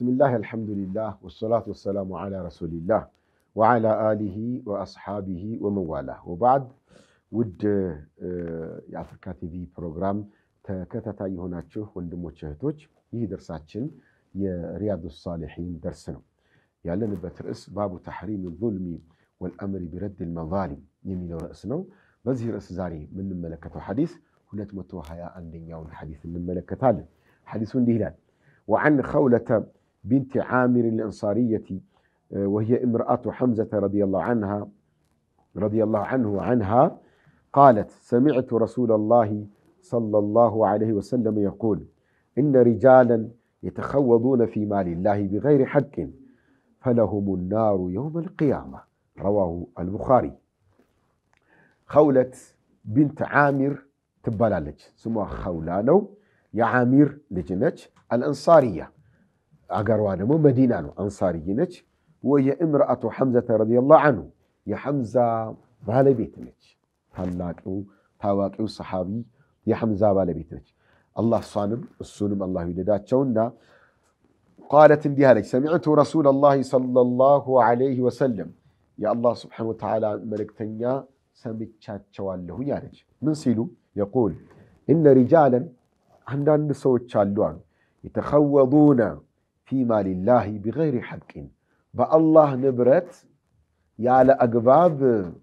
ብስሚላህ አልሐምዱሊላህ ወሰላቱ ወሰላሙ ዓላ ረሱሊላህ ወዓላ አሊሂ ወአስሓቢሂ ወመዋላህ ወባዕድ። ውድ የአፍሪካ ቲቪ ፕሮግራም ተከታታይ የሆናችሁ ወንድሞች እህቶች፣ ይህ ደርሳችን የሪያዱ ሳሊሒን ደርስ ነው። ያለንበት ርዕስ ባቡ ተሕሪም ዙልሚ ወልአምሪ ቢረድ ልመዛሊም የሚለው ርዕስ ነው። በዚህ ርዕስ ዛሬ የምንመለከተው ሐዲስ 221ኛውን ሐዲስ እንመለከታለን። ሐዲሱ እንዲህ ይላል وعن خولة بنت عامر الأنصارية وهي امرأة حمزة رضي الله عنها رضي الله عنه وعنها قالت سمعت رسول الله صلى الله عليه وسلم يقول إن رجالا يتخوضون في مال الله بغير حق فلهم النار يوم القيامة رواه البخاري خولة بنت عامر تبالالج سموها خولانو የዓሚር ልጅ ነች። አልአንሳርያ አገሯ ደግሞ መዲና ነው። አንሳርይ ነች። ወየእምርአቱ ሐምዘተ ረዲየላሁ አንሁ የሐምዛ ባለቤት ነች። ታላቂው ታዋቂው ሰሓቢ የሐምዛ ባለቤት ነች። አላህ እሷንም እሱንም አላሁ ይውደዳቸውና ቃለት እንዲህ አለች፣ ሰሚዕቱ ረሱለላሂ ሰለላሁ ዐለይሂ ወሰለም የአላህ ስብሓነሁ ወተዓላ መልእክተኛ ሰምቻቸዋለሁኝ አለች። ምን ሲሉ የቁል እነ ሪጃለን አንዳንድ ሰዎች አሉ አሉ የተኸወዱነ ፊ ማሊላሂ ቢገይሪ ሐቅን በአላህ ንብረት ያለ አግባብ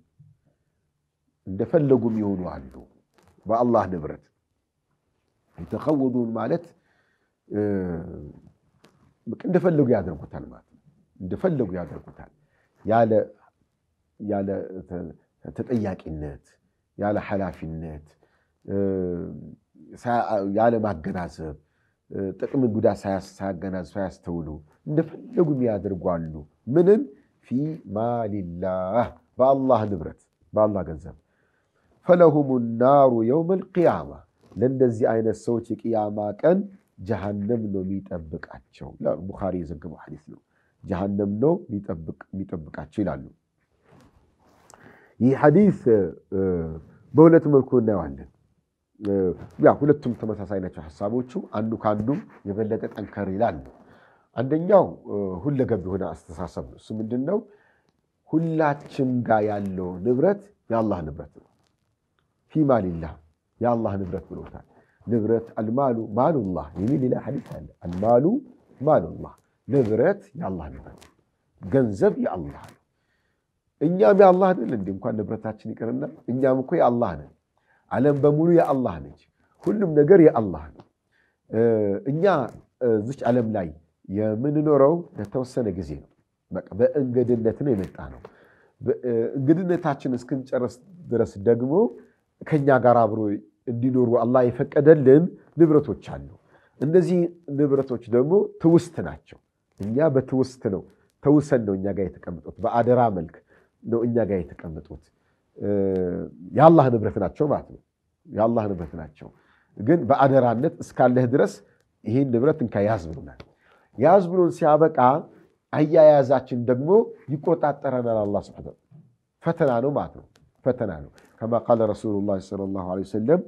እንደፈለጉም ይሆኑ አሉ። በአላህ ንብረት የተኸወዱን ማለት እንደፈለጉ ያደርጉታል ማለት ነው። እንደፈለጉ ያደርጉታል ያለ ተጠያቂነት፣ ያለ ኃላፊነት ያለ ማገናዘብ ጥቅም ጉዳት ሳያገናዝብ ሳያስተውሉ እንደፈለጉ የሚያደርጓሉ። ምንን ፊ ማሊላህ በአላህ ንብረት በአላህ ገንዘብ ፈለሁም ናሩ የውም ልቅያማ ለእንደዚህ አይነት ሰዎች የቅያማ ቀን ጀሃነም ነው የሚጠብቃቸው። ቡኻሪ የዘገበው ሐዲስ ነው። ጀሃነም ነው የሚጠብቃቸው ይላሉ። ይህ ሐዲስ በሁለት መልኩ እናየዋለን። ያ ሁለቱም ተመሳሳይ ናቸው ሀሳቦቹ። አንዱ ከአንዱ የበለጠ ጠንከር ይላል። አንደኛው ሁለገብ የሆነ አስተሳሰብ ነው። እሱ ምንድን ነው? ሁላችን ጋር ያለው ንብረት የአላህ ንብረት ነው። ፊ ማሊላህ የአላህ ንብረት ብሎታል። ንብረት አልማሉ ማሉላህ የሚል ሌላ ሐዲስ አለ። አልማሉ ማሉላህ ንብረት የአላህ ንብረት፣ ገንዘብ የአላህ ነው። እኛም የአላህ ነን። እንዲ እንኳን ንብረታችን ይቅርና እኛም እኮ የአላህ ነን። ዓለም በሙሉ የአላህ ነች። ሁሉም ነገር የአላህ ነው። እኛ እዚች ዓለም ላይ የምንኖረው ለተወሰነ ጊዜ ነው። በቃ በእንግድነት ነው የመጣ ነው። እንግድነታችን እስክንጨርስ ድረስ ደግሞ ከኛ ጋር አብሮ እንዲኖሩ አላህ የፈቀደልን ንብረቶች አሉ። እነዚህ ንብረቶች ደግሞ ትውስት ናቸው። እኛ በትውስት ነው ተውሰን ነው እኛ ጋር የተቀመጡት። በአደራ መልክ ነው እኛ ጋር የተቀመጡት። የአላህ ንብረት ናቸው ማለት ነው። የአላህ ንብረት ናቸው። ግን በአደራነት እስካለህ ድረስ ይህን ንብረት እንካ ያዝ ብሎናል። ያዝ ብሎን ሲያበቃ አያያዛችን ደግሞ ይቆጣጠረናል። አላህ ሱብሓነሁ ፈተና ነው ማለት ነው። ፈተና ነው። ከማ ቃለ ረሱሉላህ ሰለላሁ ዐለይሂ ወሰለም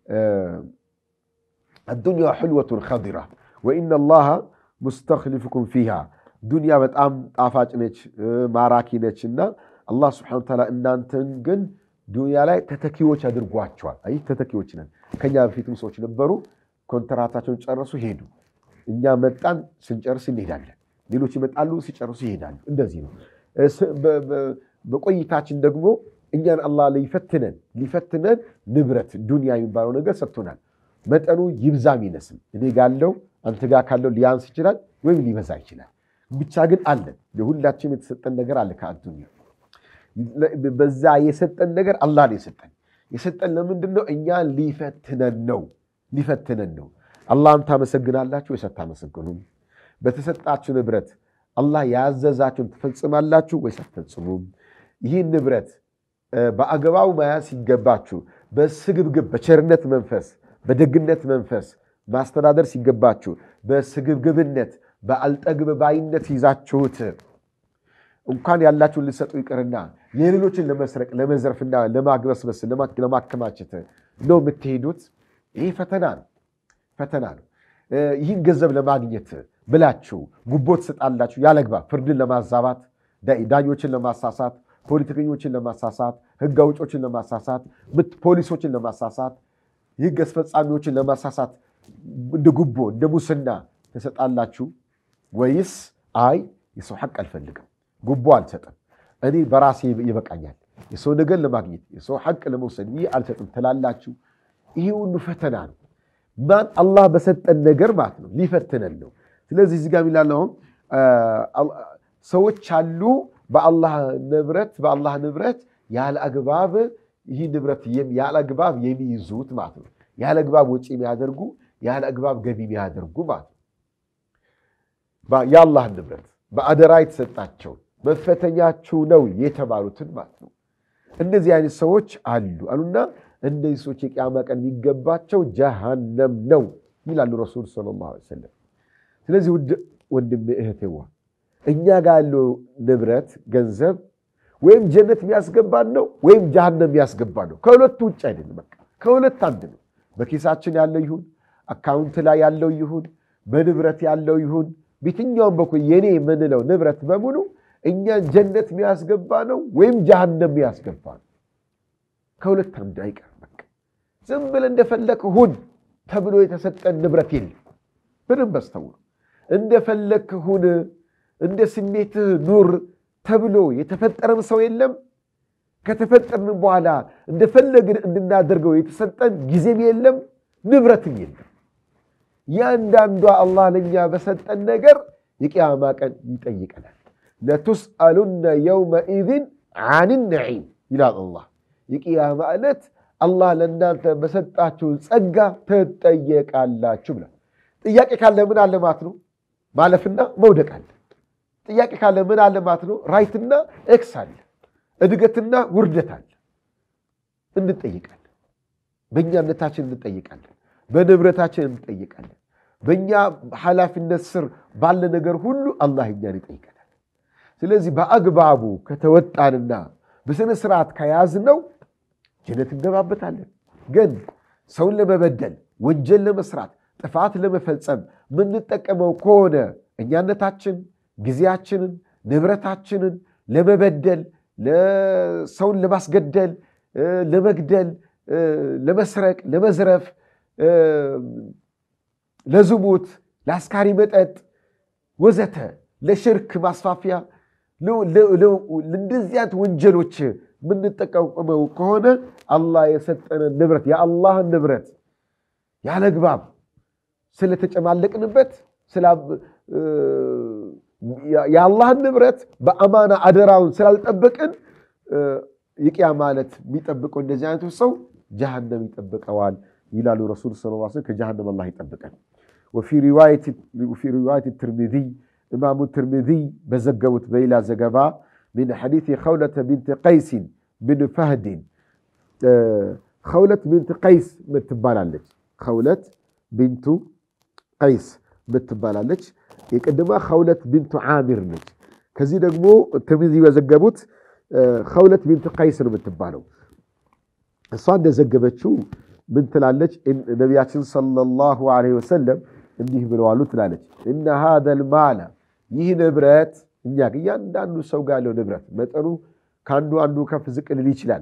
አዱንያ ሕልወቱን ኸዲራ ወኢነ ላሃ ሙስተኽሊፉኩም ፊሃ ዱንያ በጣም ጣፋጭ ነች፣ ማራኪ ነች እና አላህ ስብሐነሁ ወተዓላ እናንተን ግን ዱንያ ላይ ተተኪዎች አድርጓቸዋል። አይ ተተኪዎች ነን። ከኛ በፊትም ሰዎች ነበሩ፣ ኮንትራታቸውን ጨረሱ ሄዱ። እኛ መጣን፣ ስንጨርስ እንሄዳለን። ሌሎች ይመጣሉ፣ ሲጨርሱ ይሄዳሉ። እንደዚህ ነው። በቆይታችን ደግሞ እኛን አላህ ሊፈትነን ሊፈትነን ንብረት ዱንያ የሚባለው ነገር ሰጥቶናል። መጠኑ ይብዛም ይነስም፣ እኔ ጋለው አንተ ጋር ካለው ሊያንስ ይችላል ወይም ሊበዛ ይችላል። ብቻ ግን አለን። ለሁላችንም የተሰጠን ነገር አለ ከአዱንያ በዛ የሰጠን ነገር አላህ ነው የሰጠን። የሰጠን ለምንድን ነው? እኛን ሊፈትነን ነው ሊፈትነን ነው። አላህን ታመሰግናላችሁ ወይስ አታመሰግኑም? በተሰጣችሁ ንብረት አላህ ያዘዛችሁን ትፈጽማላችሁ ወይስ አትፈጽሙም? ይህን ንብረት በአግባቡ መያዝ ሲገባችሁ በስግብግብ በቸርነት መንፈስ በደግነት መንፈስ ማስተዳደር ሲገባችሁ በስግብግብነት በአልጠግብ ባይነት ይዛችሁት እንኳን ያላችሁን ልሰጡ ይቅርና የሌሎችን ለመስረቅ ለመዘርፍና ለማግበስበስ ለማከማቸት ነው የምትሄዱት። ይህ ፈተና ነው፣ ፈተና ነው። ይህን ገንዘብ ለማግኘት ብላችሁ ጉቦ ትሰጣላችሁ ያለግባብ ፍርድን ለማዛባት ዳኞችን ለማሳሳት ፖለቲከኞችን ለማሳሳት ህግ አውጮችን ለማሳሳት ፖሊሶችን ለማሳሳት የህግ አስፈጻሚዎችን ለማሳሳት እንደ ጉቦ እንደ ሙስና ትሰጣላችሁ ወይስ አይ የሰው ሐቅ አልፈልግም ጉቦ አልሰጥም እኔ በራሴ ይበቃኛል የሰው ነገር ለማግኘት የሰው ሐቅ ለመውሰድ ይህ አልሰጥም ትላላችሁ ይሄ ሁሉ ፈተና ነው ማን አላህ በሰጠን ነገር ማለት ነው ሊፈትነን ነው ስለዚህ እዚህ ጋር የሚላለው ሰዎች አሉ በአላህ ንብረት በአላህ ንብረት ያለ አግባብ ይህ ንብረት ያለ አግባብ የሚይዙት ማለት ነው ያለ አግባብ ወጪ የሚያደርጉ ያለ አግባብ ገቢ የሚያደርጉ ማለት ነው የአላህ ንብረት በአደራ የተሰጣቸው መፈተኛችሁ ነው የተባሉትን ማለት ነው እንደዚህ አይነት ሰዎች አሉ አሉና እነዚህ ሰዎች የቅያማ ቀን የሚገባቸው ጀሃነም ነው ይላሉ ረሱል ሰለላሁ ዐለይሂ ወሰለም ስለዚህ ውድ ወንድም እህቴዋ እኛ ጋር ያለው ንብረት ገንዘብ ወይም ጀነት የሚያስገባን ነው ወይም ጀሃነም የሚያስገባን ነው ከሁለቱ ውጭ አይደለም በቃ ከሁለት አንድ ነው በኪሳችን ያለው ይሁን አካውንት ላይ ያለው ይሁን በንብረት ያለው ይሁን በየትኛውም በኩል የኔ የምንለው ንብረት በሙሉ እኛን ጀነት የሚያስገባ ነው ወይም ጀሃነም የሚያስገባ ነው ከሁለት አንድ አይቀርም በቃ ዝም ብለህ እንደፈለክ ሁን ተብሎ የተሰጠን ንብረት የለም በደንብ አስተውሉ እንደፈለክ ሁን እንደ ስሜትህ ኑር ተብሎ የተፈጠረም ሰው የለም ከተፈጠርን በኋላ እንደፈለግን እንድናደርገው የተሰጠን ጊዜም የለም ንብረትም የለም ያንዳንዷ አላህ ለእኛ በሰጠን ነገር የቅያማ ቀን ይጠይቀናል ለቱስአሉነ የውመኢዝን አን ነዒም ይላል አላህ የቅያማ ዕለት አላህ ለእናንተ በሰጣችሁ ጸጋ ትጠየቃላችሁ ብላል ጥያቄ ካለ ምን አለ ማለት ነው ማለፍና መውደቅ አለ ጥያቄ ካለ ምን አለ ማለት ነው ራይትና ኤክስ አለ እድገትና ውርደት አለ እንጠይቃለን በእኛነታችን እንጠይቃለን በንብረታችን እንጠይቃለን በእኛ ኃላፊነት ስር ባለ ነገር ሁሉ አላህ እኛን ይጠይቀናል ስለዚህ በአግባቡ ከተወጣንና በስነ ስርዓት ከያዝነው ጀነት እንገባበታለን ግን ሰውን ለመበደል ወንጀል ለመስራት ጥፋት ለመፈጸም የምንጠቀመው ከሆነ እኛነታችን ጊዜያችንን ንብረታችንን ለመበደል ሰውን ለማስገደል ለመግደል ለመስረቅ ለመዝረፍ ለዝሙት ለአስካሪ መጠጥ ወዘተ ለሽርክ ማስፋፊያ ለእንደዚህ አይነት ወንጀሎች የምንጠቀመው ከሆነ አላህ የሰጠንን ንብረት የአላህን ንብረት ያለ ግባብ ስለተጨማለቅንበት የአላህን ንብረት በአማና አደራውን ስላልጠበቅን የቅያ ማለት የሚጠብቀው እንደዚህ አይነቱ ሰው ጀሃነም ይጠብቀዋል ይላሉ ረሱል ስ ከጀሃነም አላህ ይጠብቀን ወፊ ሪዋየት ትርሚዚይ ኢማሙ ትርሚዚይ በዘገቡት በሌላ ዘገባ من حديث خولة بنت قيس بن فهد خولة بنت قيس ምትባላለች خولة بنت قيس ምትባላለች የቀደማ ኸውለት ቢንቱ ዓሚር ነች ከዚህ ደግሞ ትርሚዚ በዘገቡት ኸውለት ቢንቱ ቀይስ ነው የምትባለው እሷ እንደዘገበችው ምን ትላለች ነቢያችን ሰለላሁ ዐለይሂ ወሰለም እንዲህ ብለዋሉ ትላለች እነ ሃዘል ማለ ይህ ንብረት እኛ እያንዳንዱ ሰው ጋር ያለው ንብረት መጠኑ ከአንዱ አንዱ ከፍ ዝቅ ልል ይችላል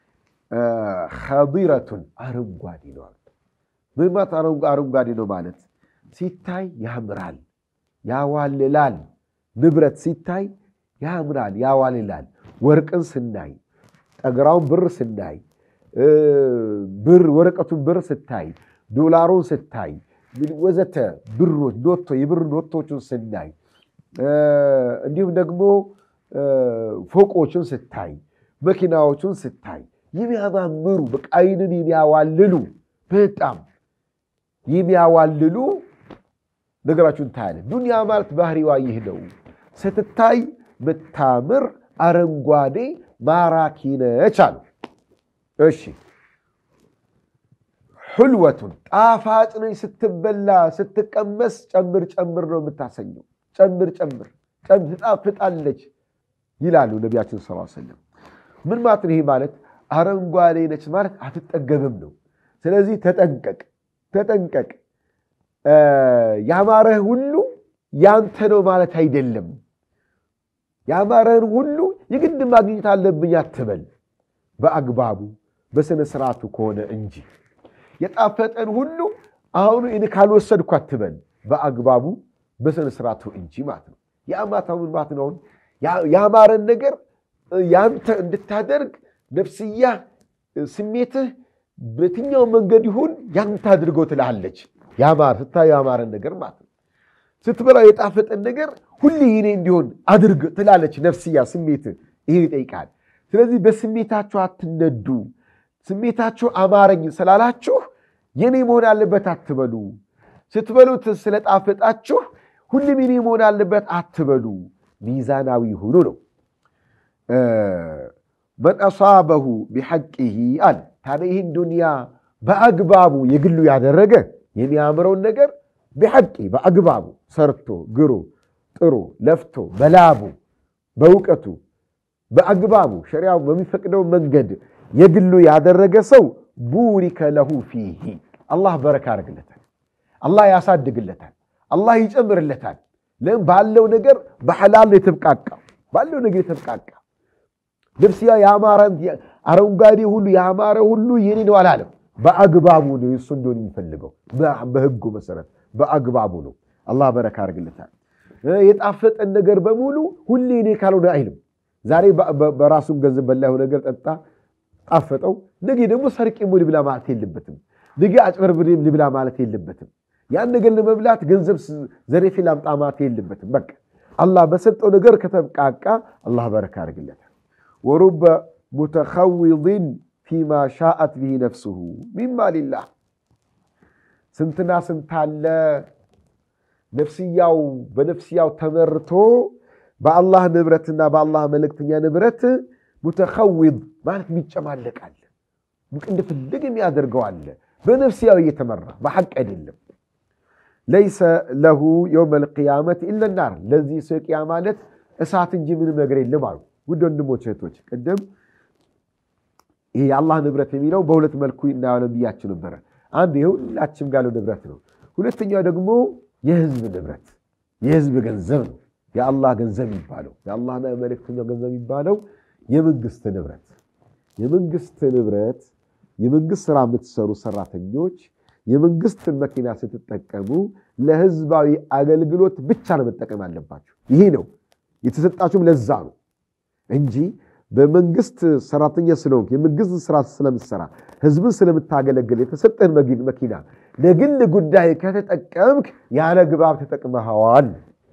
ኸዲረቱን አረንጓዴ ነው ምን ማለት አረንጓዴ ነው ማለት ሲታይ ያምራል ያዋልላል ንብረት ሲታይ ያምራል ያዋልላል ወርቅን ስናይ ጠገራውን ብር ስናይ ብር ወረቀቱን ብር ስታይ ዶላሩን ስታይ ወዘተ ብሮች ኖቶ የብር ኖቶችን ስናይ እንዲሁም ደግሞ ፎቆችን ስታይ መኪናዎቹን ስታይ የሚያማምሩ በቃ ዓይንን የሚያዋልሉ በጣም የሚያዋልሉ ነገራችሁን ታያለ። ዱንያ ማለት ባህሪዋ ይህ ነው። ስትታይ ምታምር አረንጓዴ ማራኪ ነች አሉ። እሺ ሕልወቱን ጣፋጭ ነች። ስትበላ ስትቀመስ ጨምር ጨምር ነው የምታሰኘው። ጨምር ጨምር ትጣፍጣለች ይላሉ ነቢያችን ስ ሰለም። ምን ማለት ነው? ይሄ ማለት አረንጓዴ ነች ማለት አትጠገብም ነው። ስለዚህ ተጠንቀቅ ተጠንቀቅ። ያማረህ ሁሉ ያንተ ነው ማለት አይደለም። ያማረህን ሁሉ የግድ ማግኘት አለብኝ አትበል። በአግባቡ በስነ ስርዓቱ ከሆነ እንጂ የጣፈጠን ሁሉ አሁኑ እኔ ካልወሰድኩ አትበል። በአግባቡ በስነ ስርዓቱ እንጂ ማለት ነው። የአማታውን ማለት ነው። ያማረን ነገር ያንተ እንድታደርግ ነፍስያ ስሜትህ በየትኛው መንገድ ይሁን ያንተ አድርገው ትልሃለች። ያማር ስታየው ያማረን ነገር ማለት ነው። ስትበላው የጣፈጠን ነገር ሁሌ የኔ እንዲሆን አድርግ ትላለች ነፍስያ ስሜትህ ይህን ይጠይቃል። ስለዚህ በስሜታችሁ አትነዱ። ስሜታችሁ አማረኝ ስላላችሁ የኔ መሆን አለበት አትበሉ። ስትበሉት ስለጣፈጣችሁ ሁሉም የኔ መሆን አለበት አትበሉ። ሚዛናዊ ሁኑ ነው። መን አሳበሁ ቢሐቂሂ አለ። ታዲያ ይህን ዱንያ በአግባቡ የግሉ ያደረገ የሚያምረውን ነገር ቢሐቂ በአግባቡ ሰርቶ ግሮ ጥሩ ለፍቶ በላቡ በእውቀቱ በአግባቡ ሸሪያው በሚፈቅደው መንገድ የግሉ ያደረገ ሰው ቡሪከ ለሁ ፊሂ አላህ በረካ ያደርግለታል። አላህ ያሳድግለታል። አላህ ይጨምርለታል። ለምን ባለው ነገር በሐላል የተብቃቃ ባለው ነገር የተብቃቃ ልብስያ ያማረ አረንጓዴ ሁሉ ያማረ ሁሉ የኔ ነው አላለም። በአግባቡ ነው እሱ እንደሆነ የሚፈልገው በህጉ መሰረት በአግባቡ ነው። አላህ በረካ ያደርግለታል። የጣፈጠን ነገር በሙሉ ሁሌ እኔ ካልሆነ አይልም። ዛሬ በራሱም ገንዘብ በላዩ ነገር ጠጣ ጣፈጠው፣ ነገ ደግሞ ሰርቄም ልብላ ማለት የለበትም። ነገ አጭበርብሬም ልብላ ማለት የለበትም። ያን ነገር ለመብላት ገንዘብ ዘሬፌ ላምጣ ማለት የለበትም። በቃ አላህ በሰጠው ነገር ከተብቃቃ አላህ በረካ ያደርግለታል። ወሩበ ሙተኸዊድን ፊማ ሻአት ብሂ ነፍሱሁ ሚማ ሊላህ ስንትና ስንታለ ነፍስያው በነፍስያው ተመርቶ በአላህ ንብረትና በአላህ መልእክተኛ ንብረት ሙተኸዊድ ማለት የሚጨማለቃል እንደፈለግ የሚያደርገዋለ በነፍስያው እየተመራ በሐቅ አይደለም። ለይሰ ለሁ የውመ ልቅያመት ኢለ ናር ለዚህ ሰው ቅያ ማለት እሳት እንጂ ምንም ነገር የለም አሉ። ውድ ወንድሞች እህቶች፣ ቅድም ይሄ የአላህ ንብረት የሚለው በሁለት መልኩ እናያለን ብያችሁ ነበረ። አንድ የሁላችንም ጋለው ንብረት ነው። ሁለተኛው ደግሞ የህዝብ ንብረት የህዝብ ገንዘብ ነው። የአላህ ገንዘብ የሚባለው የአላህና የመልእክተኛው ገንዘብ የሚባለው የመንግስት ንብረት የመንግስት ንብረት የመንግስት ስራ የምትሰሩ ሰራተኞች የመንግስትን መኪና ስትጠቀሙ ለህዝባዊ አገልግሎት ብቻ ነው መጠቀም አለባችሁ። ይሄ ነው የተሰጣችሁም ለዛ ነው እንጂ በመንግስት ሰራተኛ ስለሆንክ የመንግስት ስራ ስለምትሰራ ህዝብን ስለምታገለግል የተሰጠን መኪና ለግል ጉዳይ ከተጠቀምክ ያለ ግባብ ተጠቅመኸዋል።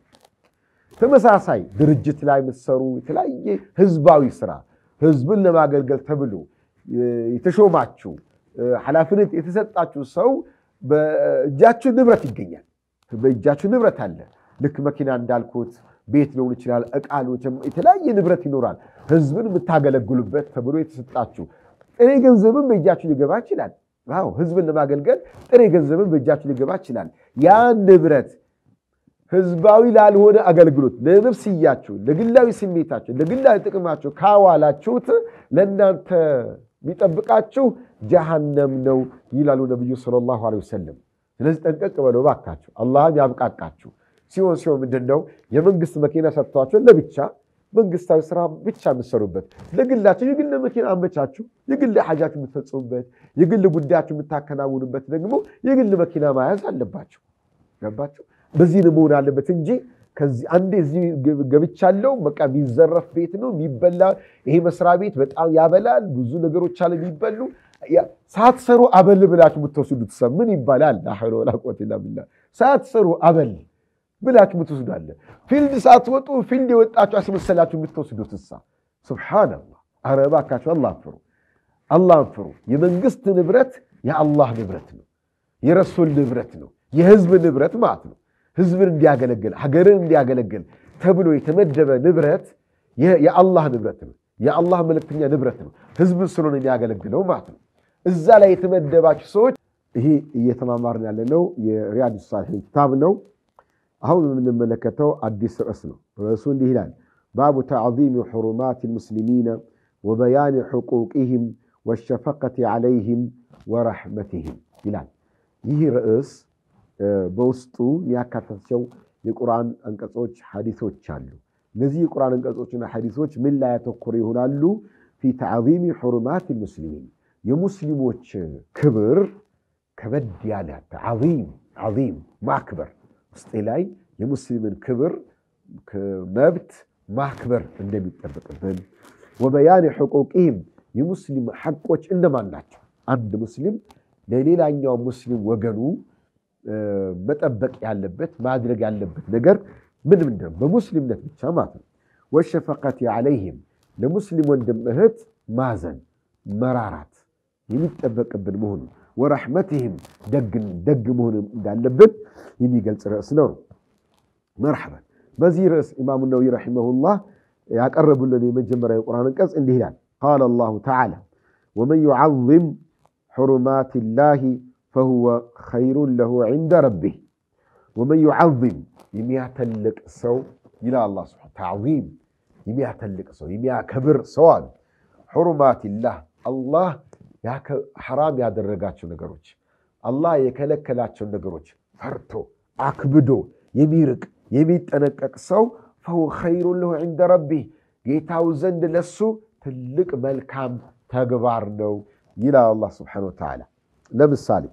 ተመሳሳይ ድርጅት ላይ የምትሰሩ የተለያየ ህዝባዊ ስራ ህዝብን ለማገልገል ተብሎ የተሾማችሁ ኃላፊነት የተሰጣችሁ ሰው በእጃችሁ ንብረት ይገኛል። በእጃችሁ ንብረት አለ። ልክ መኪና እንዳልኩት ቤት ሊሆን ይችላል፣ ዕቃ የተለያየ ንብረት ይኖራል። ህዝብን የምታገለግሉበት ተብሎ የተሰጣችሁ ጥሬ ገንዘብን በእጃችሁ ሊገባ ይችላል። አዎ ህዝብን ለማገልገል ጥሬ ገንዘብን በእጃችሁ ሊገባ ይችላል። ያ ንብረት ህዝባዊ ላልሆነ አገልግሎት ለነፍስያችሁ፣ ለግላዊ ስሜታችሁ፣ ለግላዊ ጥቅማችሁ ካዋላችሁት ለእናንተ የሚጠብቃችሁ ጀሃነም ነው ይላሉ ነቢዩ ሰለላሁ ዐለይሂ ወሰለም። ስለዚህ ጠንቀቅ በለው እባካችሁ፣ አላህም ያብቃቃችሁ። ሲሆን ሲሆን ምንድን ነው የመንግስት መኪና ሰጥቷቸው ለብቻ መንግስታዊ ስራ ብቻ የምትሰሩበት፣ ለግላችሁ የግል መኪና አመቻችሁ፣ የግል ሐጃችሁ የምትፈጽሙበት፣ የግል ጉዳያችሁ የምታከናውኑበት ደግሞ የግል መኪና መያዝ አለባችሁ። ገባችሁ? በዚህ ነው መሆን አለበት እንጂ ከዚህ አንዴ እዚህ ገብቻለሁ በቃ የሚዘረፍ ቤት ነው የሚበላ። ይሄ መስሪያ ቤት በጣም ያበላል፣ ብዙ ነገሮች አለ የሚበሉ። ሳትሰሩ አበል ብላችሁ የምትወስዱት ሰ ምን ይባላል? ላ ሐውለ ወላ ቁወተ ኢላ ቢላህ። ሳትሰሩ አበል ብላችሁ የምትወስዱ አለ። ፊልድ ሳትወጡ ፊልድ የወጣችሁ አስመሰላችሁ የምትወስዱት እሳ። ሱብሓነላህ። ኧረ እባካችሁ አላህን ፍሩ፣ አላህን ፍሩ። የመንግስት ንብረት የአላህ ንብረት ነው፣ የረሱል ንብረት ነው፣ የህዝብ ንብረት ማለት ነው። ህዝብን እንዲያገለግል ሀገርን እንዲያገለግል ተብሎ የተመደበ ንብረት የአላህ ንብረት ነው። የአላህ መልእክተኛ ንብረት ነው። ህዝብን ስለሆነ የሚያገለግለው ማለት ነው። እዛ ላይ የተመደባችሁ ሰዎች ይሄ እየተማማርን ያለነው የሪያድ ሳሊሒን ኪታብ ነው። አሁን የምንመለከተው አዲስ ርዕስ ነው። ርዕሱ እንዲህ ይላል፣ ባቡ ተዕዚም ሕሩማት ልሙስሊሚነ ወበያን ሕቁቅህም ወሸፈቀት ዓለይህም ወረሕመትህም ይላል። ይህ ርዕስ በውስጡ የሚያካተቸው የቁርአን አንቀጾች ሐዲሶች አሉ። እነዚህ የቁርአን አንቀጾችና ሐዲሶች ምን ላይ ያተኮሩ ይሆናሉ? ፊ ተዕዚሚ ሑሩማት ልሙስሊሚን የሙስሊሞች ክብር ከበድ ያለ ተዓዚም ዓዚም ማክበር ውስጤ ላይ የሙስሊምን ክብር መብት ማክበር እንደሚጠበቅብን ወበያን ሕቁቂህም የሙስሊም ሐቆች እነማን ናቸው? አንድ ሙስሊም ለሌላኛው ሙስሊም ወገኑ መጠበቅ ያለበት ማድረግ ያለበት ነገር ምን ምንድን ነው? በሙስሊምነት ብቻ ማለት ነው። ወሸፈቀቲ ዓለይህም ለሙስሊም ወንድም እህት ማዘን መራራት የሚጠበቅብን መሆኑን ወረሕመትህም ደግ መሆን እንዳለብን የሚገልጽ ርዕስ ነው። መርሐበን በዚህ ርዕስ ኢማሙ ነወዊ ረሒመሁላህ ያቀረቡልን የመጀመሪያ የቁርአን አንቀጽ እንዲህ ይላል። ቃለ አላሁ ተዓላ ወመን ዩዓዝም ሕሩማት ላህ ፈሁወ ኸይሩን ለሁ ዒንደ ረቢህ። ወመን ዩዓዝም የሚያተልቅ ሰው ይላል አላህ ሱብሓነሁ ተዕዚም የሚያተልቅ ሰው የሚያከብር ሰው አሉ ሕሩማቲላህ አላህ ሐራም ያደረጋቸው ነገሮች አላህ የከለከላቸው ነገሮች ፈርቶ አክብዶ የሚርቅ የሚጠነቀቅ ሰው ፈሁወ ኸይሩን ለሁ ዒንደ ረቢህ ጌታው ዘንድ ለሱ ትልቅ መልካም ተግባር ነው ይላል አላህ ስብሓነሁ ወተዓላ። ለምሳሌ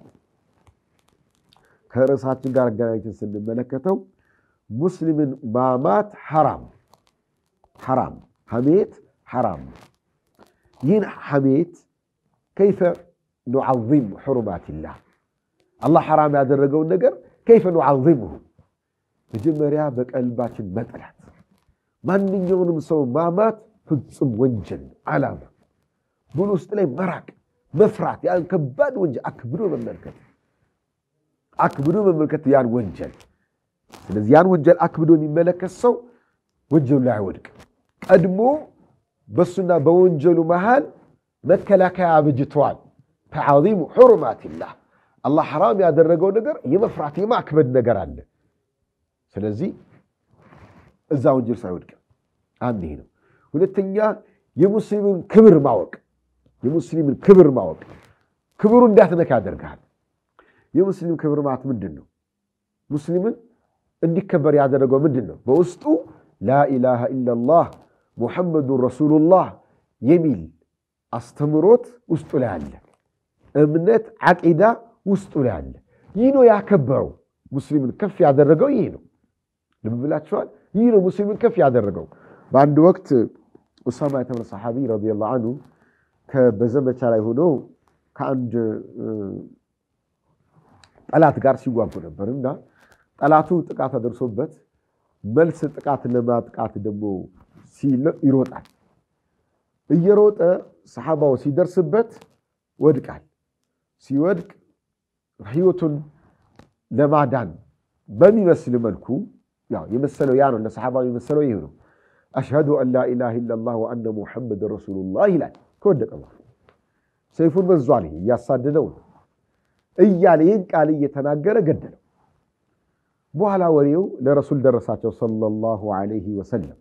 ከርዕሳችን ጋር አገናኝተን ስንመለከተው ሙስሊምን ማማት ሐራም ሐራም ሐሜት ሐራም። ይህን ሐሜት ከይፈ ኑዓዚም ሕሩማቲላህ አላህ ሐራም ያደረገውን ነገር ከይፈ ኑዓዚምሁ መጀመሪያ በቀልባችን መጥላት። ማንኛውንም ሰው ማማት ፍጹም ወንጀል ነው። ዓላማ ብሎ ውስጥ ላይ መራቅ መፍራት፣ ያን ከባድ ወንጀል አክብዶ መመልከት አክብዶ መመልከት ያን ወንጀል። ስለዚህ ያን ወንጀል አክብዶ የሚመለከት ሰው ወንጀሉ ላይ አይወድቅም። ቀድሞ በሱና በወንጀሉ መሃል መከላከያ አብጅተዋል። ተዓዚሙ ሕሩማቲላህ አላህ ሐራም ያደረገው ነገር የመፍራት የማክበድ ነገር አለ። ስለዚህ እዛ ወንጀል ሳይወድቅ አንድ ይሄ ነው። ሁለተኛ የሙስሊምን ክብር ማወቅ የሙስሊምን ክብር ማወቅ ክብሩ እንዳትነካ ያደርግሃል። የሙስሊም ክብር ማለት ምንድን ነው? ሙስሊምን እንዲከበር ያደረገው ምንድን ነው? በውስጡ ላኢላሃ ኢለላህ ሙሐመዱን ረሱሉላህ የሚል አስተምሮት ውስጡ ላይ አለ። እምነት ዓቂዳ ውስጡ ላይ አለ። ይህ ነው ያከበረው። ሙስሊምን ከፍ ያደረገው ይህ ነው። ልብ ብላችኋል። ይህ ነው ሙስሊምን ከፍ ያደረገው። በአንድ ወቅት ኡሳማ የተባለ ሰሓቢ ረዲየላሁ አንሁ በዘመቻ ላይ ሆኖ ከአንድ ጠላት ጋር ሲዋጉ ነበር እና ጠላቱ ጥቃት አደርሶበት መልስ ጥቃት ለማጥቃት ደግሞ ይሮጣል። እየሮጠ ሰሓባው ሲደርስበት ወድቃል። ሲወድቅ ህይወቱን ለማዳን በሚመስል መልኩ የመሰለው ያ ነው። ለሰሓባው የመሰለው ይህ ነው። አሽሀዱ አን ላኢላሃ ኢለላህ ወአነ ሙሐመድ ረሱሉላህ ይላል። ከወደቀ በኋላ ሰይፉን መዟል፣ እያሳደደው ነው እያለ ይህን ቃል እየተናገረ ገደለው። በኋላ ወሬው ለረሱል ደረሳቸው ሰለላሁ ዐለይሂ ወሰለም።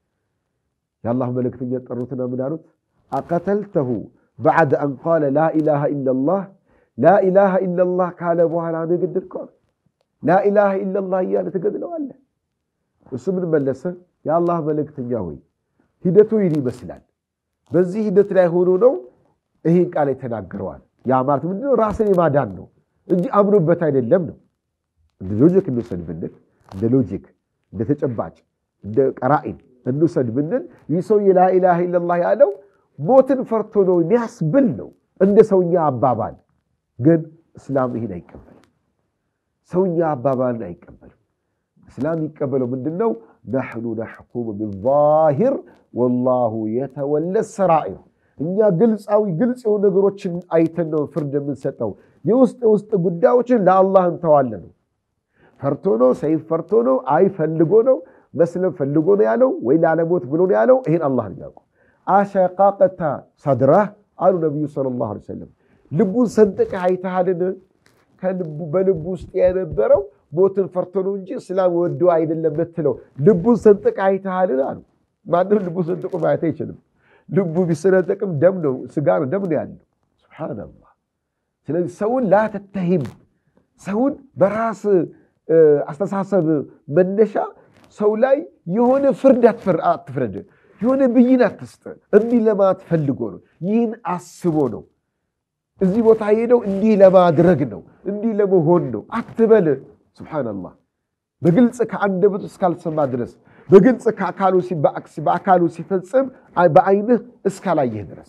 የአላህ መልእክተኛ ጠሩትና ምን አሉት? አቀተልተሁ በዕደ አን ቃለ ላኢላሃ ኢለላህ ላኢላሃ ኢለላህ ካለ በኋላ ነው የገደልከው? ላኢላሃ ኢለላህ እያለ ትገድለዋለህ? እሱ ምን መለሰ? የአላህ መልእክተኛ ሆይ ሂደቱ ይህን ይመስላል። በዚህ ሂደት ላይ ሆኖ ነው ይህን ቃል የተናገረዋል። ያ ማለት ምንድነው? ራስን የማዳን ነው እንጂ አምኖበት አይደለም ነው። እንደ ሎጂክ እንውሰድ ብንል እንደ ሎጂክ እንደ ተጨባጭ እንደ ቀራኢን እንውሰድ ብንል ይህ ሰውዬ ላኢላሃ ኢለላህ ያለው ሞትን ፈርቶ ነው የሚያስብል ነው እንደ ሰውኛ አባባል። ግን እስላም ይህን አይቀበልም። ሰውኛ አባባልን አይቀበልም። እስላም የሚቀበለው ምንድን ነው? ነሕኑ ነሕኩሙ ቢዛሂር ወላሁ የተወለ ሰራኢር። እኛ ግልፃዊ ግልጽ የሆኑ ነገሮችን አይተን ነው ፍርድ የምንሰጠው። የውስጥ የውስጥ ጉዳዮችን ለአላህ እንተዋለን ነው። ፈርቶ ነው ሰይፍ ፈርቶ ነው አይ ፈልጎ ነው መስለም ፈልጎ ነው ያለው ወይ ላለሞት ብሎ ነው ያለው። ይህን አላህ ነው ያውቀው። አሸቃቀታ ሰድራህ አሉ ነቢዩ ሰለላሁ ዐለይሂ ወሰለም። ልቡን ሰንጥቀህ አይተሃልን? ከልቡ በልቡ ውስጥ የነበረው ሞትን ፈርቶ ነው እንጂ እስላም ወዶ አይደለም ብትለው ልቡን ሰንጥቀህ አይተሃልን አሉ። ማንም ልቡን ሰንጥቆ ማየት አይችልም። ልቡ ቢሰነጠቅም ደም ነው ስጋ ነው ደም ነው ያለው። ሱብሓነላህ። ስለዚህ ሰውን ላተተሂም ሰውን በራስ አስተሳሰብ መነሻ ሰው ላይ የሆነ ፍርድ አትፍረድ፣ የሆነ ብይን አትስጥ። እንዲህ ለማለት ፈልጎ ነው። ይህን አስቦ ነው። እዚህ ቦታ ሄደው እንዲህ ለማድረግ ነው፣ እንዲህ ለመሆን ነው አትበል። ሱብሓነላህ በግልጽ ከአንደበቱ እስካልሰማ ድረስ በግልጽ በአካሉ ሲፈጽም በአይንህ እስካላየህ ድረስ።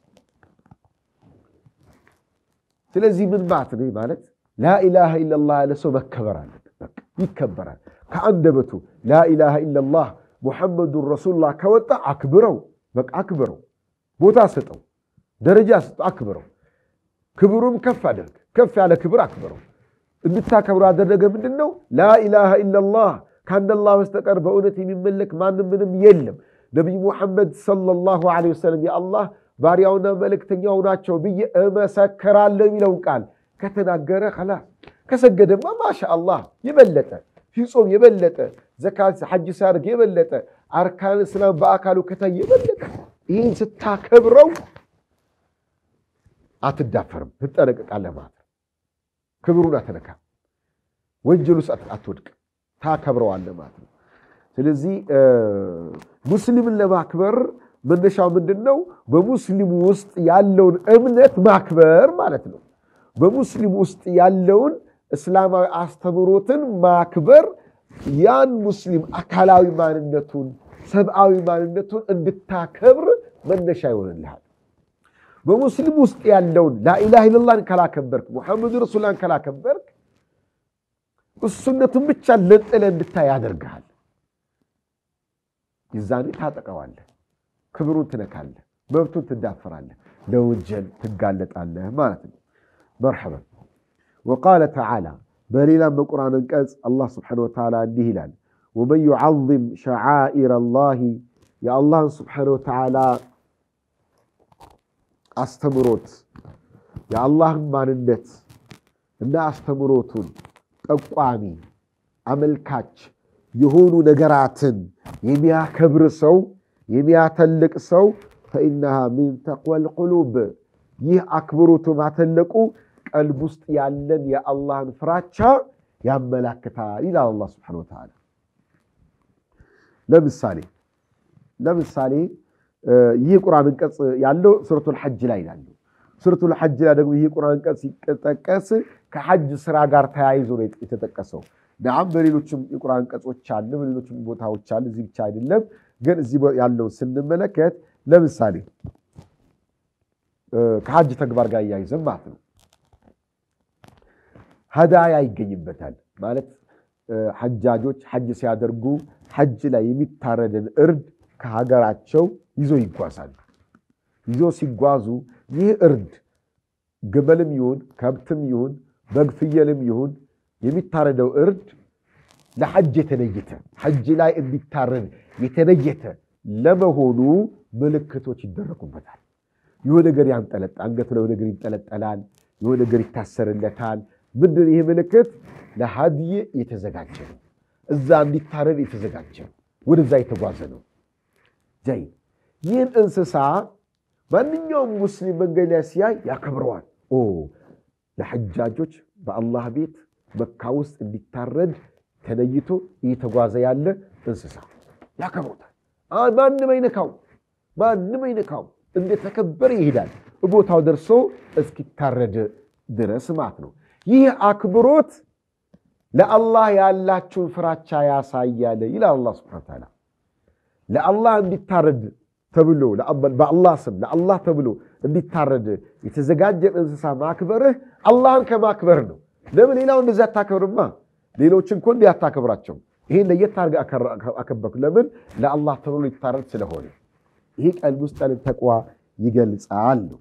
ስለዚህ ምን ማለት ነው? ማለት ላኢላሃ ኢለላህ ያለ ሰው መከበር አለበት። ይከበራል። ከአንደበቱ ላኢላሃ ኢለላህ ሙሐመዱን ረሱሉላህ ከወጣ አክብረው፣ በቃ አክብረው፣ ቦታ ስጠው፣ ደረጃ ስጠው፣ አክብረው። ክብሩም ከፍ አድርግ፣ ከፍ ያለ ክብር አክብረው። እንድታከብሩ ያደረገ ምንድን ነው? ላኢላሃ ኢለላህ ከአንድ አላህ በስተቀር በእውነት የሚመለክ ማንም ምንም የለም። ነቢዩ ሙሐመድ ሰለላሁ ዐለይሂ ወሰለም የአላህ ባሪያውና መልእክተኛው ናቸው ብዬ እመሰክራለሁ የሚለውን ቃል ከተናገረ ኸላስ ከሰገደማ ማሻ አላህ የበለጠ ሲጾም የበለጠ ዘካት ሐጅ ሲያደርግ የበለጠ አርካን እስላም በአካሉ ከታየ የበለጠ ይህን ስታከብረው አትዳፈርም፣ ትጠነቀቃለህ ማለት ነው። ክብሩን አትነካም፣ ወንጀል ውስጥ አትወድቅ፣ ታከብረዋለህ ማለት ነው። ስለዚህ ሙስሊምን ለማክበር መነሻው ምንድን ነው? በሙስሊሙ ውስጥ ያለውን እምነት ማክበር ማለት ነው። በሙስሊሙ ውስጥ ያለውን እስላማዊ አስተምህሮትን ማክበር ያን ሙስሊም አካላዊ ማንነቱን ሰብአዊ ማንነቱን እንድታከብር መነሻ ይሆንልሃል። በሙስሊም ውስጥ ያለውን ላኢላሃ ኢለላህን ካላከበርክ፣ ሙሐመድ ረሱላን ካላከበርክ እሱነቱን ብቻ ለጥለ እንድታይ ያደርግሃል። ይዛኔ ታጠቀዋለህ፣ ክብሩን ትነካለህ፣ መብቱን ትዳፈራለህ፣ ለወንጀል ትጋለጣለህ ማለት ነው። መርሐበን ወቃለ ተዓላ በሌላም በቁርአን አንቀጽ አላህ ስብሓነሁ ወተዓላ እንዲህ ይላል፣ ወመን ዩዓዚም ሸዓኢረ ላሂ የአላህን ስብሓነሁ ወተዓላ አስተምሮት የአላህን ማንነት እና አስተምሮቱን ጠቋሚ አመልካች የሆኑ ነገራትን የሚያከብር ሰው የሚያተልቅ ሰው ፈኢነሃ ሚን ተቅወል ቁሉብ ይህ አክብሮቱ ማተለቁ ቀልብ ውስጥ ያለን የአላህን ፍራቻ ያመላክታል ይላል አላህ ስብሓነሁ ወተዓላ። ለምሳሌ ለምሳሌ ይህ ቁርአን አንቀጽ ያለው ሱረቱል ሐጅ ላይ ይላሉ። ሱረቱል ሐጅ ላይ ደግሞ ይህ ቁርአን አንቀጽ ሲጠቀስ ከሐጅ ስራ ጋር ተያይዞ ነው የተጠቀሰው። ናም በሌሎችም የቁርአን አንቀጾች አለ፣ በሌሎችም ቦታዎች አለ። እዚህ ብቻ አይደለም። ግን እዚህ ያለውን ስንመለከት ለምሳሌ ከሐጅ ተግባር ጋር እያይዘን ማለት ነው ሀዳያ ይገኝበታል ማለት ሐጃጆች ሐጅ ሲያደርጉ ሐጅ ላይ የሚታረድን እርድ ከሀገራቸው ይዞ ይጓዛሉ። ይዞ ሲጓዙ ይህ እርድ ግመልም ይሁን ከብትም ይሁን በግ ፍየልም ይሁን የሚታረደው እርድ ለሐጅ የተለየተ ሐጅ ላይ እንዲታረድ የተለየተ ለመሆኑ ምልክቶች ይደረጉበታል። የሆነ ነገር ያንጠለጣ አንገቱ ላይ ነገር ይንጠለጠላል። የሆነ ነገር ይታሰርለታል። ምንድን ይህ ምልክት ለሀድይ የተዘጋጀ ነው። እዛ እንዲታረድ የተዘጋጀ ነው። ወደዛ የተጓዘ ነው። ጀይ ይህን እንስሳ ማንኛውም ሙስሊም መንገድ ላይ ሲያይ ያከብረዋል። ኦ ለሐጃጆች በአላህ ቤት መካ ውስጥ እንዲታረድ ተለይቶ እየተጓዘ ያለ እንስሳ ያከብሩታል። ማንም አይነካው፣ ማንም አይነካው። እንደተከበረ ይሄዳል። ቦታው ደርሶ እስኪታረድ ድረስ ማለት ነው። ይህ አክብሮት ለአላህ ያላችሁን ፍራቻ ያሳያል ይላል አላህ ሱብሓነሁ ወተዓላ። ለአላህ እንዲታረድ ተብሎ በአላህ ስም ለአላህ ተብሎ እንዲታረድ የተዘጋጀን እንስሳ ማክበርህ አላህን ከማክበር ነው። ለምን ሌላው እንደዚህ አታከብርማ? ሌሎችን እኮ እንዲህ አታከብራቸው። ይሄን ለየት አድርገህ አከበርክ። ለምን? ለአላህ ተብሎ ሊታረድ ስለሆነ። ይሄ ቀልብ ውስጥ ያለን ተቅዋ ይገልጻል ነው።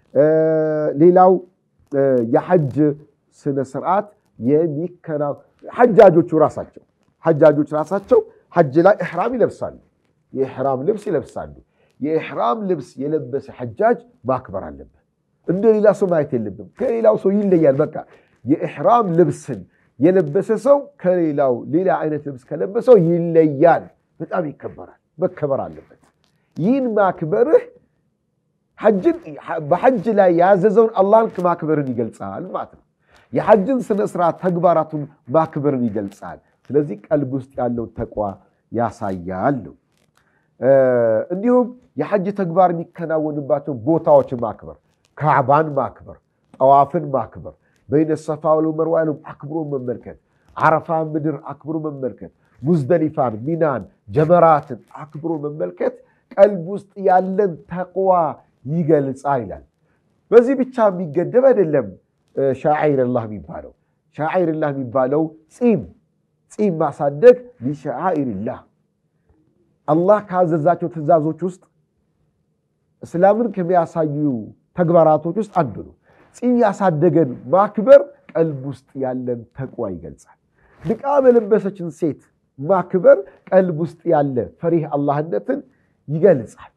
ሌላው የሐጅ ስነ ስርዓት የሚከና ሐጃጆቹ ራሳቸው ሐጃጆች ራሳቸው ሐጅ ላይ ኢሕራም ይለብሳሉ። የኢሕራም ልብስ ይለብሳሉ። የኢሕራም ልብስ የለበሰ ሐጃጅ ማክበር አለበት። እንደ ሌላ ሰው ማየት የለብም። ከሌላው ሰው ይለያል። በቃ የኢሕራም ልብስን የለበሰ ሰው ከሌላው ሌላ አይነት ልብስ ከለበሰው ይለያል። በጣም ይከበራል። መከበር አለበት። ይህን ማክበርህ በሐጅ ላይ ያዘዘውን አላህን ማክበርን ይገልጻል ማለት ነው። የሐጅን ስነ ስርዓት ተግባራቱን ማክበርን ይገልጻል። ስለዚህ ቀልብ ውስጥ ያለውን ተቋ ያሳያል ነው። እንዲሁም የሐጅ ተግባር የሚከናወንባቸው ቦታዎችን ማክበር፣ ካዕባን ማክበር፣ ጠዋፍን ማክበር፣ በይነ ሰፋ ወልመርዋ ያለው አክብሮ መመልከት፣ ዓረፋ ምድር አክብሮ መመልከት፣ ሙዝደሊፋን፣ ሚናን፣ ጀመራትን አክብሮ መመልከት ቀልብ ውስጥ ያለን ተቅዋ ይገልጻል ይላል። በዚህ ብቻ የሚገደብ አይደለም። ሻዒርላህ የሚባለው ሻዒርላህ የሚባለው ፂም ፂም ማሳደግ ሊሻዒርላህ አላህ ካዘዛቸው ትእዛዞች ውስጥ እስላምን ከሚያሳዩ ተግባራቶች ውስጥ አንዱ ነው። ፂም ያሳደገን ማክበር ቀልብ ውስጥ ያለን ተቅዋ ይገልጻል። ንቃብ የለበሰችን ሴት ማክበር ቀልብ ውስጥ ያለ ፈሪህ አላህነትን ይገልጻል።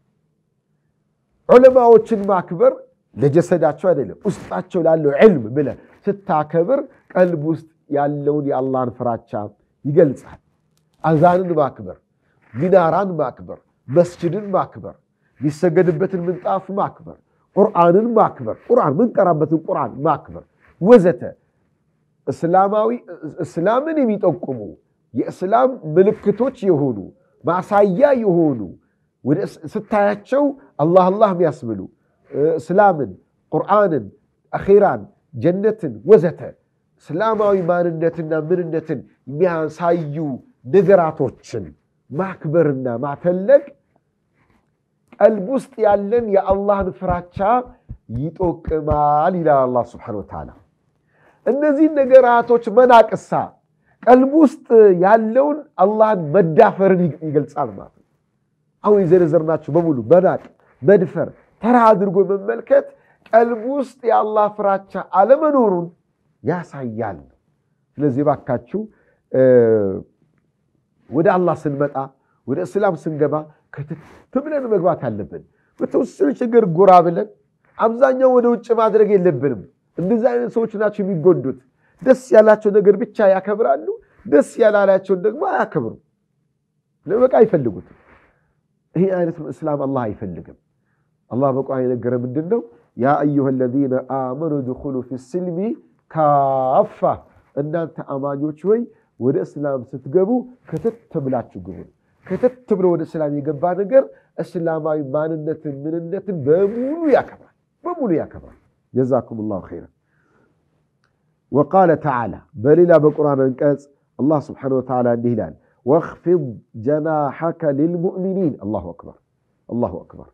ዑለማዎችን ማክበር ለጀሰዳቸው አይደለም ውስጣቸው ላለው ዕልም ብለህ ስታከብር ቀልብ ውስጥ ያለውን የአላህን ፍራቻ ይገልጻል። አዛንን ማክበር፣ ሚናራን ማክበር፣ መስጅድን ማክበር፣ የሚሰገድበትን ምንጣፍ ማክበር፣ ቁርአንን ማክበር፣ ቁርአን ምንቀራበትን ቁርአን ማክበር ወዘተ እስላማዊ እስላምን የሚጠቁሙ የእስላም ምልክቶች የሆኑ ማሳያ የሆኑ ስታያቸው አላህ አላህ የሚያስብሉ እስላምን፣ ቁርአንን፣ አኼራን፣ ጀነትን ወዘተ እስላማዊ ማንነትና ምንነትን የሚያሳዩ ነገራቶችን ማክበርና ማተለቅ ቀልብ ውስጥ ያለን የአላህን ፍራቻ ይጠቅማል ይላል አላህ ሱብሓነሁ ወተዓላ። እነዚህን ነገራቶች መናቅሳ ቀልብ ውስጥ ያለውን አላህን መዳፈርን ይገልጻል ማለት ነው። አሁን የዘረዘርናቸው በሙሉ መናቅ፣ መድፈር፣ ተራ አድርጎ መመልከት ቀልብ ውስጥ የአላህ ፍራቻ አለመኖሩን ያሳያል። ስለዚህ ባካችሁ ወደ አላህ ስንመጣ ወደ እስላም ስንገባ ክትት ብለን መግባት አለብን። በተወሰነ ችግር ጎራ ብለን አብዛኛው ወደ ውጭ ማድረግ የለብንም። እንደዚህ አይነት ሰዎች ናቸው የሚጎዱት። ደስ ያላቸው ነገር ብቻ ያከብራሉ፣ ደስ ያላላቸውን ደግሞ አያከብሩም። ለበቃ አይፈልጉትም። ይህ አይነት እስላም አላህ አይፈልግም። አላህ በቁርአን የነገረ ምንድን ነው? ያ አዩሃ ለዚነ አመኑ ድኹሉ ፊ ስልሚ ካፋ፣ እናንተ አማኞች ወይ ወደ እስላም ስትገቡ ክትት ብላችሁ ግቡ። ክትት ብሎ ወደ እስላም የገባ ነገር እስላማዊ ማንነትን ምንነትን በሙሉ ያከብራል፣ በሙሉ ያከብራል። ጀዛኩም ላሁ ኸይረን። ወቃለ ተዓላ በሌላ በቁርአን አንቀጽ አላህ ስብሓነሁ ወተዓላ እንዲህ ይላል ወኽፊድ ጀናሐከ ሊልሙእሚኒን። አላሁ አክበር፣ አላሁ አክበር።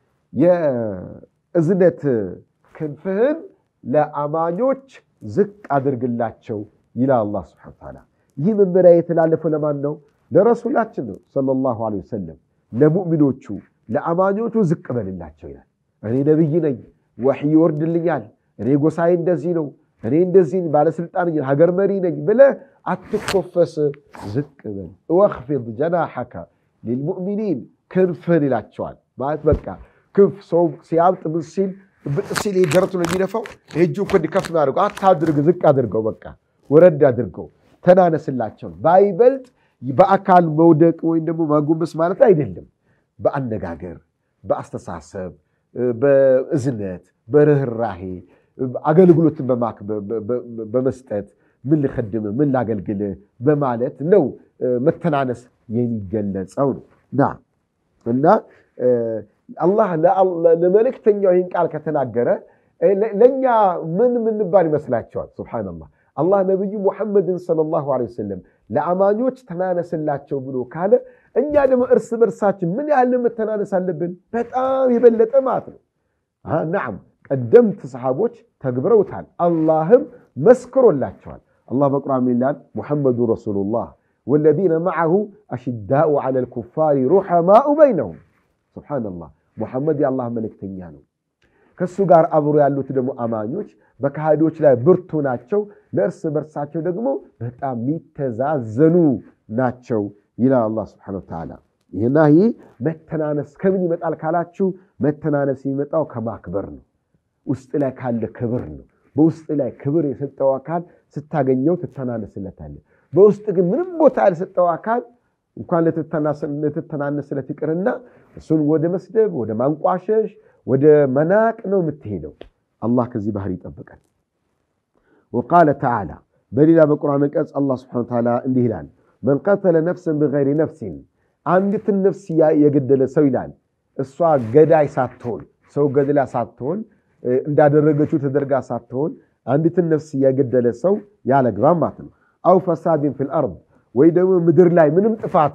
የእዝነት ክንፍህን ለአማኞች ዝቅ አድርግላቸው ይላል አላህ ስብሓነሁ ወተዓላ። ይህ መመሪያ የተላለፈው ለማን ነው? ለረሱላችን ነው ሰለላሁ ዐለይሂ ወሰለም። ለሙእሚኖቹ ለአማኞቹ ዝቅ በልላቸው ይላል። እኔ ነቢይ ነኝ፣ ወሕይ ይወርድልኛል፣ እኔ ጎሳዬ እንደዚህ ነው፣ እኔ እንደዚህ ባለስልጣን ሀገር መሪ ነኝ ብለህ አትኮፈስ፣ ዝቅ በል። ወኽፊድ ጀናሐከ ሊልሙእሚኒን ክንፍህን ይላቸዋል። ማለት በቃ ክንፍ ሰው ሲያብጥ ምን ሲል ብጥ ሲል ደረቱ ነው የሚነፋው። እጁ እኮ እንዲከፍ አድርገው አታድርግ፣ ዝቅ አድርገው፣ በቃ ወረድ አድርገው፣ ተናነስላቸው። ባይበልጥ በአካል መውደቅ ወይም ደግሞ ማጎንበስ ማለት አይደለም። በአነጋገር፣ በአስተሳሰብ፣ በእዝነት፣ በርኅራሄ አገልግሎትን በመስጠት ምን ልኸድም ምን ላገልግል በማለት ነው መተናነስ የሚገለጸው ነው ና እና አላህ ለመልእክተኛው ይህን ቃል ከተናገረ ለእኛ ምን ምንባል ይመስላቸዋል? ሱብሓነላህ አላህ ነቢዩ ሙሐመድን ሰለላሁ ዐለይሂ ወሰለም ለአማኞች ተናነስላቸው ብሎ ካለ እኛ ደግሞ እርስ በርሳችን ምን ያህል መተናነስ አለብን? በጣም የበለጠ ማለት ነው። ናም ቀደምት ሰሓቦች ተግብረውታል። አላህም መስክሮላቸዋል። አላህ በቁርአን ይላል ሙሐመዱ ረሱሉላህ ወለዚነ መዐሁ አሽዳኡ ዐለል ኩፋሪ ሩሐማኡ በይነሁም። ሱብሓነላህ ሙሐመድ የአላህ መልእክተኛ ነው። ከእሱ ጋር አብሮ ያሉት ደግሞ አማኞች በካሃዲዎች ላይ ብርቱ ናቸው፣ ለእርስ በርሳቸው ደግሞ በጣም የሚተዛዘኑ ናቸው ይላል አላህ ሱብሓነሁ ወተዓላ። ይህና ይህ መተናነስ ከምን ይመጣል ካላችሁ መተናነስ የሚመጣው ከማክበር ነው። ውስጥ ላይ ካለ ክብር ነው። በውስጥ ላይ ክብር የሰጠው አካል ስታገኘው ትተናነስለታለህ። በውስጥ ግን ምንም ቦታ ያልሰጠው አካል እንኳን ልትተናነስለት ይቅርና እሱን ወደ መስደብ፣ ወደ ማንቋሸሽ፣ ወደ መናቅ ነው የምትሄደው። አላህ ከዚህ ባህር ይጠብቃል። ወቃለ ተዓላ በሌላ በቁርአን አንቀጽ አላህ ስብሐነሁ ወተዓላ እንዲህ ይላል፣ መን ቀተለ ነፍሰን ቢገይሪ ነፍሲን አንዲትን ነፍስ የገደለ ሰው ይላል። እሷ ገዳይ ሳትሆን ሰው ገድላ ሳትሆን እንዳደረገችው ተደርጋ ሳትሆን አንዲትን ነፍስ የገደለ ሰው ያለግባብ ማለት ነው። አው ፈሳድን ፊል አርድ ወይ ደግሞ ምድር ላይ ምንም ጥፋት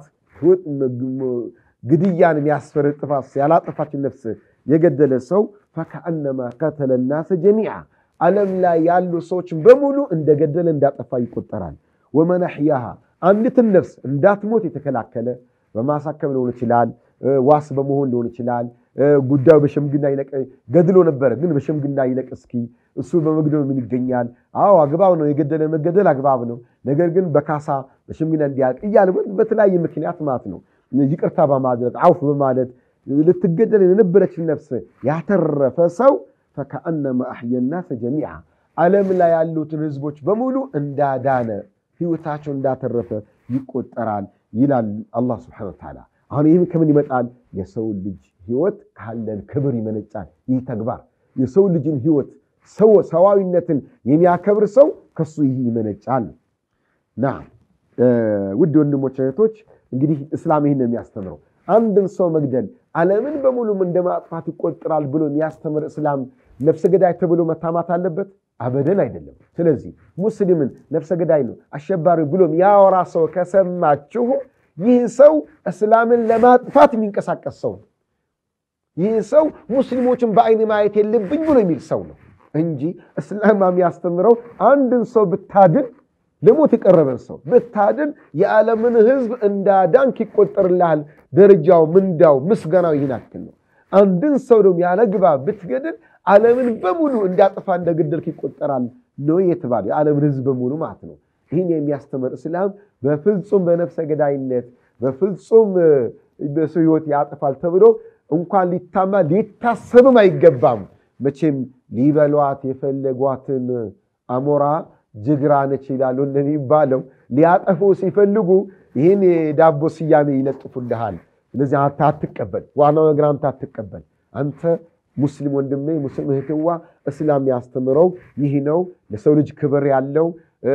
ግድያን የሚያስፈርድ ጥፋት ያላጠፋችን ነፍስ የገደለ ሰው ፈከአነማ ቀተለ ናሰ ጀሚዓ ዓለም ላይ ያሉ ሰዎችን በሙሉ እንደገደለ እንዳጠፋ ይቆጠራል። ወመን አሕያሃ አንዲትን ነፍስ እንዳትሞት የተከላከለ በማሳከም ሊሆን ይችላል፣ ዋስ በመሆን ሊሆን ይችላል። ጉዳዩ በሽምግና ይለቅ ገድሎ ነበረ፣ ግን በሽምግና ይለቅ እስኪ እሱ በመግደሉ ምን ይገኛል? አዎ አግባብ ነው፣ የገደለ መገደል አግባብ ነው። ነገር ግን በካሳ በሽምግና እንዲያልቅ እያለ በተለያየ ምክንያት ማለት ነው ይቅርታ በማድረግ አውፍ በማለት ልትገደል የነበረችን ነፍስ ያተረፈ ሰው ፈከአነማ አሕየ ናሰ ጀሚዓ ዓለም ላይ ያሉትን ህዝቦች በሙሉ እንዳዳነ ህይወታቸው እንዳተረፈ ይቆጠራል ይላል አላህ ስብሐነሁ ወተዓላ። አሁን ይህም ከምን ይመጣል? የሰው ልጅ ህይወት ካለን ክብር ይመነጫል። ይህ ተግባር የሰው ልጅን ህይወት ሰዋዊነትን የሚያከብር ሰው ከሱ ይህ ይመነጫል። ና ውድ ወንድሞች እህቶች፣ እንግዲህ እስላም ይህን ነው የሚያስተምረው። አንድን ሰው መግደል ዓለምን በሙሉም እንደ ማጥፋት ይቆጠራል ብሎ የሚያስተምር እስላም ነፍሰ ገዳይ ተብሎ መታማት አለበት? አበደን አይደለም። ስለዚህ ሙስሊምን ነፍሰ ገዳይ ነው አሸባሪ ብሎም ያወራ ሰው ከሰማችሁ ይህ ሰው እስላምን ለማጥፋት የሚንቀሳቀስ ሰው ነው። ይህ ሰው ሙስሊሞችን በአይን ማየት የለብኝ ብሎ የሚል ሰው ነው እንጂ እስላም የሚያስተምረው አንድን ሰው ብታድን ለሞት የቀረበን ሰው ብታድን የዓለምን ህዝብ እንዳዳንክ ይቆጠርልሃል። ደረጃው፣ ምንዳው፣ ምስጋናው ይህን ያክል ነው። አንድን ሰው ደግሞ ያለ ግባብ ብትገድል ዓለምን በሙሉ እንዳጠፋ እንደገደልክ ይቆጠራል ነው የተባለ የዓለምን ህዝብ በሙሉ ማለት ነው። ይህን የሚያስተምር እስላም በፍጹም በነፍሰ ገዳይነት በፍጹም በሰው ህይወት ያጠፋል ተብሎ እንኳን ሊታማ ሊታሰብም አይገባም። መቼም ሊበሏት የፈለጓትን አሞራ ጅግራ ነች ይላሉ እንደሚባለው ሊያጠፉ ሲፈልጉ ይህን የዳቦ ስያሜ ይለጥፉልሃል። ስለዚህ አንተ አትቀበል። ዋናው ነገር አንተ አትቀበል። አንተ ሙስሊም ወንድሜ፣ ሙስሊም እህትዋ እስላም ያስተምረው ይህ ነው። ለሰው ልጅ ክብር ያለው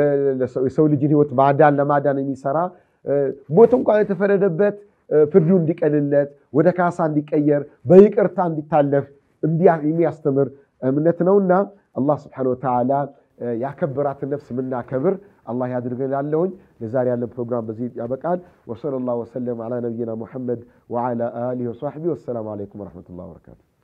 የሰው ልጅን ህይወት ማዳን ለማዳን የሚሰራ ሞት እንኳን የተፈረደበት ፍርዱ እንዲቀልለት ወደ ካሳ እንዲቀየር በይቅርታ እንዲታለፍ የሚያስተምር እምነት ነውና አላህ ስብሐነሁ ወተዓላ ያከበራትን ነፍስ የምናከብር አላህ ያድርገን። ላለሁኝ ለዛሬ ያለን ፕሮግራም በዚህ ያበቃል። ወሰለላሁ ወሰለም ዓላ ነቢይና ሙሐመድ ወዓላ አሊሂ ወሰሕቢሂ ወሰላሙ ዓለይኩም ወረሕመቱላሂ ወበረካቱ።